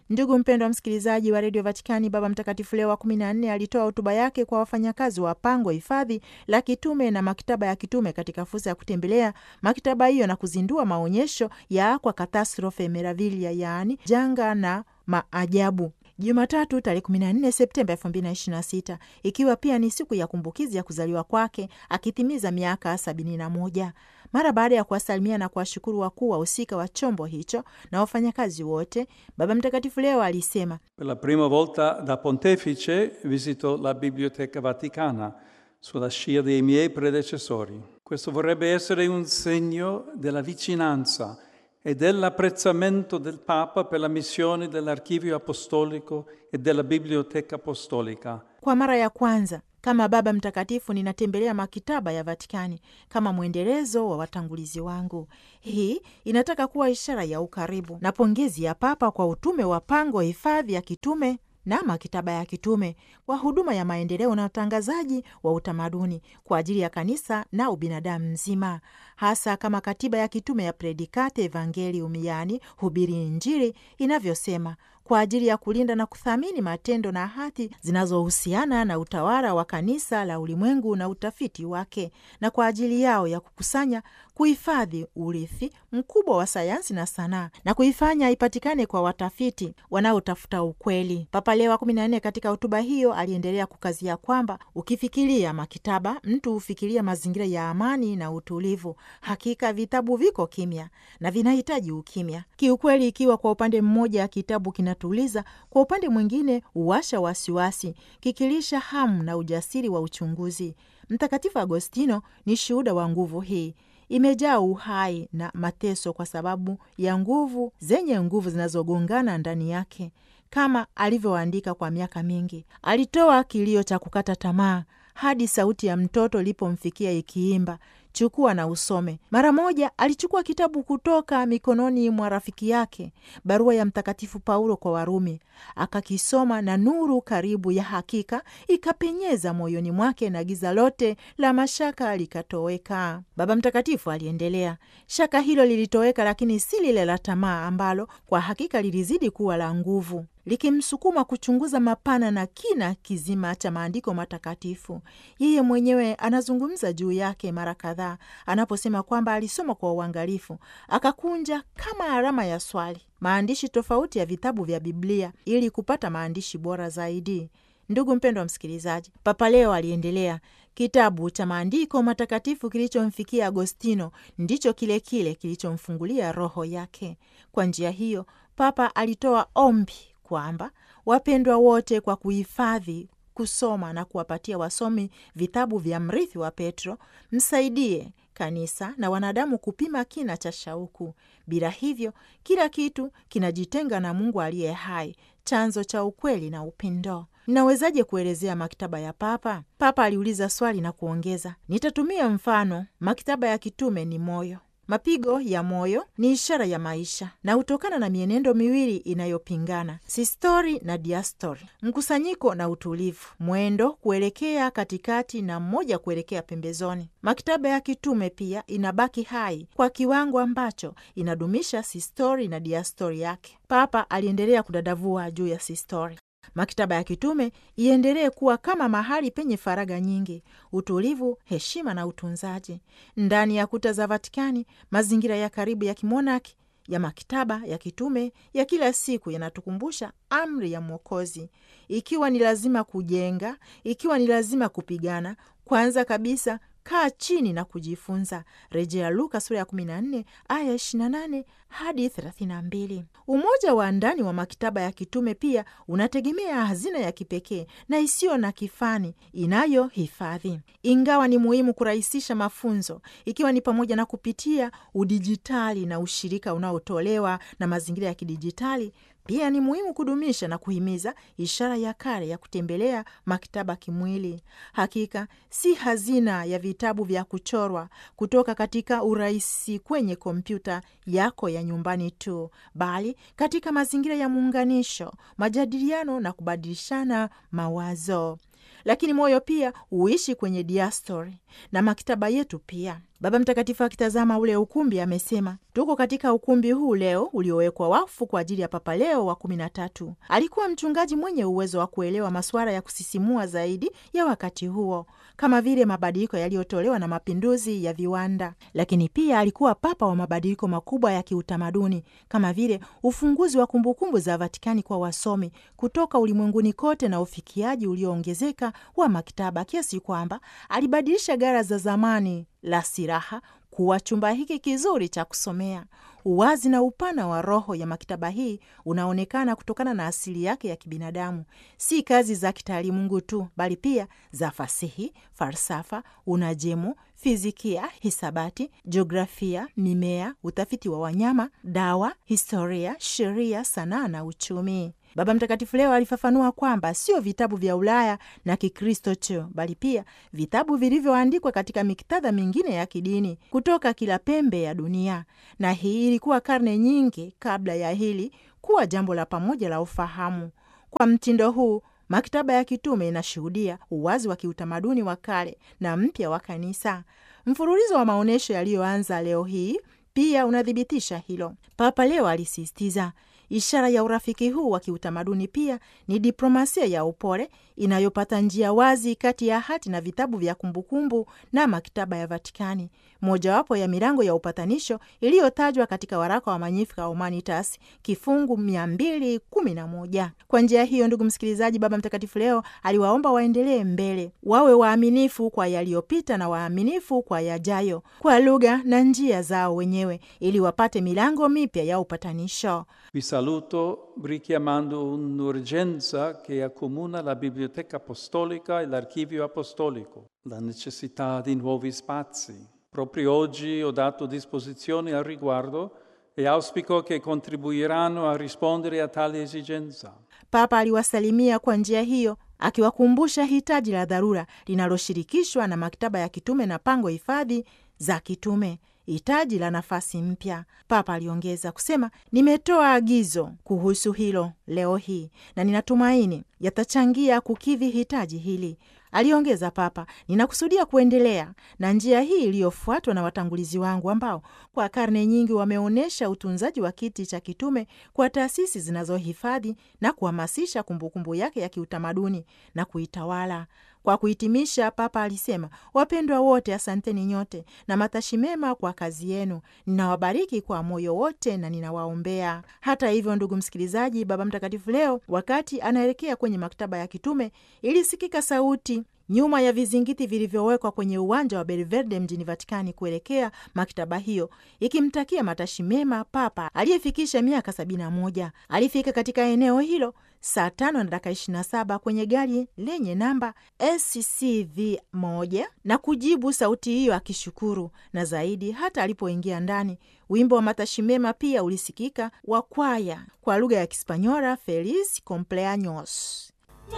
Ndugu mpendwa wa msikilizaji wa redio Vatikani, Baba Mtakatifu Leo wa kumi na nne alitoa hotuba yake kwa wafanyakazi wa pango hifadhi la kitume na maktaba ya kitume katika fursa ya kutembelea maktaba hiyo na kuzindua maonyesho ya Aqua Catastrofe Meravilia, yaani janga na maajabu Jumatatu tarehe 14 Septemba 2026 ikiwa pia ni siku ya kumbukizi ya kuzaliwa kwake akitimiza miaka 71. Mara baada ya kuwasalimia na kuwashukuru wakuu wahusika wa chombo hicho na wafanyakazi wote, Baba Mtakatifu leo alisema, Per la prima volta da pontefice visito la Biblioteca Vaticana sulla scia dei miei predecessori. Questo vorrebbe essere un segno della vicinanza e dell'apprezzamento del Papa per la missione dell'Archivio Apostolico e della Biblioteca Apostolica. Kwa mara ya kwanza kama Baba Mtakatifu ninatembelea makitaba ya Vatikani kama mwendelezo wa watangulizi wangu. Hii inataka kuwa ishara ya ukaribu na pongezi ya Papa kwa utume wa pango hifadhi ya kitume na makitaba ya kitume kwa huduma ya maendeleo na utangazaji wa utamaduni kwa ajili ya kanisa na ubinadamu mzima, hasa kama katiba ya kitume ya Predikate Evangelium, yaani hubiri Injili, inavyosema kwa ajili ya kulinda na kuthamini matendo na hati zinazohusiana na utawala wa kanisa la ulimwengu na utafiti wake, na kwa ajili yao ya kukusanya, kuhifadhi urithi mkubwa wa sayansi na sanaa na kuifanya ipatikane kwa watafiti wanaotafuta ukweli. Papa Leo wa kumi na nne katika hotuba hiyo aliendelea kukazia kwamba ukifikiria maktaba, mtu hufikiria mazingira ya amani na utulivu. Hakika vitabu viko kimya na vinahitaji ukimya kiukweli. Ikiwa kwa upande mmoja kitabu kinatuliza, kwa upande mwingine huwasha wasiwasi, kikilisha hamu na ujasiri wa uchunguzi. Mtakatifu Agostino ni shuhuda wa nguvu hii imejaa uhai na mateso kwa sababu ya nguvu zenye nguvu zinazogongana ndani yake. Kama alivyoandika kwa miaka mingi, alitoa kilio cha kukata tamaa hadi sauti ya mtoto ilipomfikia ikiimba, chukua na usome. Mara moja alichukua kitabu kutoka mikononi mwa rafiki yake, barua ya Mtakatifu Paulo kwa Warumi, akakisoma na nuru karibu ya hakika ikapenyeza moyoni mwake na giza lote la mashaka likatoweka. Baba Mtakatifu aliendelea, shaka hilo lilitoweka, lakini si lile la tamaa ambalo kwa hakika lilizidi kuwa la nguvu likimsukuma kuchunguza mapana na kina kizima cha maandiko matakatifu. Yeye mwenyewe anazungumza juu yake mara kadhaa anaposema kwamba alisoma kwa uangalifu, akakunja kama alama ya swali maandishi tofauti ya vitabu vya Biblia ili kupata maandishi bora zaidi. Ndugu mpendwa msikilizaji, Papa Leo aliendelea, kitabu cha maandiko matakatifu kilichomfikia Agostino ndicho kile kile kilichomfungulia roho yake. Kwa njia hiyo, Papa alitoa ombi kwamba wapendwa wote, kwa kuhifadhi, kusoma na kuwapatia wasomi vitabu vya mrithi wa Petro, msaidie kanisa na wanadamu kupima kina cha shauku. Bila hivyo, kila kitu kinajitenga na Mungu aliye hai, chanzo cha ukweli na upendo. Ninawezaje kuelezea maktaba ya Papa? Papa aliuliza swali na kuongeza, nitatumia mfano. Maktaba ya kitume ni moyo Mapigo ya moyo ni ishara ya maisha na hutokana na mienendo miwili inayopingana, sistori na diastori, mkusanyiko na utulivu, mwendo kuelekea katikati na mmoja kuelekea pembezoni. Maktaba ya kitume pia inabaki hai kwa kiwango ambacho inadumisha sistori na diastori yake. Papa aliendelea kudadavua juu ya sistori. Maktaba ya kitume iendelee kuwa kama mahali penye faraga nyingi, utulivu, heshima na utunzaji. Ndani ya kuta za Vatikani, mazingira ya karibu ya kimonaki ya maktaba ya kitume ya kila siku yanatukumbusha amri ya Mwokozi: ikiwa ni lazima kujenga, ikiwa ni lazima kupigana, kwanza kabisa kaa chini na kujifunza. Rejea Luka sura ya 14 aya 28 hadi 32. Umoja wa ndani wa maktaba ya kitume pia unategemea hazina ya kipekee na isiyo na kifani inayohifadhi. Ingawa ni muhimu kurahisisha mafunzo, ikiwa ni pamoja na kupitia udijitali na ushirika unaotolewa na mazingira ya kidijitali pia ni muhimu kudumisha na kuhimiza ishara ya kale ya kutembelea maktaba kimwili. Hakika si hazina ya vitabu vya kuchorwa kutoka katika urahisi kwenye kompyuta yako ya nyumbani tu, bali katika mazingira ya muunganisho, majadiliano na kubadilishana mawazo. Lakini moyo pia huishi kwenye diastori na maktaba yetu pia Baba Mtakatifu akitazama ule ukumbi amesema, tuko katika ukumbi huu leo uliowekwa wakfu kwa ajili ya Papa Leo wa kumi na tatu. Alikuwa mchungaji mwenye uwezo wa kuelewa masuala ya kusisimua zaidi ya wakati huo kama vile mabadiliko yaliyotolewa na mapinduzi ya viwanda, lakini pia alikuwa papa wa mabadiliko makubwa ya kiutamaduni kama vile ufunguzi wa kumbukumbu za Vatikani kwa wasomi kutoka ulimwenguni kote na ufikiaji ulioongezeka wa maktaba kiasi kwamba alibadilisha gara za zamani la siraha kuwa chumba hiki kizuri cha kusomea. Uwazi na upana wa roho ya maktaba hii unaonekana kutokana na asili yake ya kibinadamu, si kazi za kitaalimungu tu, bali pia za fasihi, falsafa, unajimu, fizikia, hisabati, jiografia, mimea, utafiti wa wanyama, dawa, historia, sheria, sanaa na uchumi. Baba Mtakatifu leo alifafanua kwamba sio vitabu vya Ulaya na Kikristo tu, bali pia vitabu vilivyoandikwa katika miktadha mingine ya kidini kutoka kila pembe ya dunia, na hii ilikuwa karne nyingi kabla ya hili kuwa jambo la pamoja la ufahamu. Kwa mtindo huu maktaba ya kitume inashuhudia uwazi wa kiutamaduni wa kale na mpya wa kanisa. Mfululizo wa maonyesho yaliyoanza leo hii pia unathibitisha hilo. Papa leo alisisitiza ishara ya urafiki huu wa kiutamaduni pia ni diplomasia ya upole inayopata njia wazi kati ya hati na vitabu vya kumbukumbu na maktaba ya Vatikani, mojawapo ya milango ya upatanisho iliyotajwa katika waraka wa Magnificat Humanitas kifungu 211. Kwa njia hiyo, ndugu msikilizaji, Baba Mtakatifu leo aliwaomba waendelee mbele, wawe waaminifu kwa yaliyopita na waaminifu kwa yajayo, kwa lugha na njia zao wenyewe, ili wapate milango mipya ya upatanisho. Vi saluto richiamando un'urgenza che accomuna la Biblioteca Apostolica e l'Archivio Apostolico, la necessità di nuovi spazi. Proprio oggi ho dato disposizioni al riguardo e auspico che contribuiranno a rispondere a tale esigenza. Papa aliwasalimia kwa njia hiyo akiwakumbusha hitaji la dharura linaloshirikishwa na maktaba ya kitume na pango hifadhi za kitume hitaji la nafasi mpya. Papa aliongeza kusema, nimetoa agizo kuhusu hilo leo hii na ninatumaini yatachangia kukidhi hitaji hili. Aliongeza Papa, ninakusudia kuendelea na njia hii iliyofuatwa na watangulizi wangu ambao kwa karne nyingi wameonyesha utunzaji wa kiti cha kitume kwa taasisi zinazohifadhi na kuhamasisha kumbukumbu yake ya kiutamaduni na kuitawala. Kwa kuhitimisha, Papa alisema, wapendwa wote, asanteni nyote na matashi mema kwa kazi yenu. Ninawabariki kwa moyo wote na ninawaombea. Hata hivyo, ndugu msikilizaji, Baba Mtakatifu leo wakati anaelekea kwenye maktaba ya kitume ilisikika sauti nyuma ya vizingiti vilivyowekwa kwenye uwanja wa Belverde mjini Vatikani kuelekea maktaba hiyo, ikimtakia matashi mema Papa aliyefikisha miaka sabini na moja. Alifika katika eneo hilo saa tano na dakika ishirini na saba kwenye gari lenye namba SCV moja na kujibu sauti hiyo akishukuru, na zaidi, hata alipoingia ndani, wimbo wa matashi mema pia ulisikika wa kwaya kwa lugha ya Kispanyola, Feliz cumpleaños.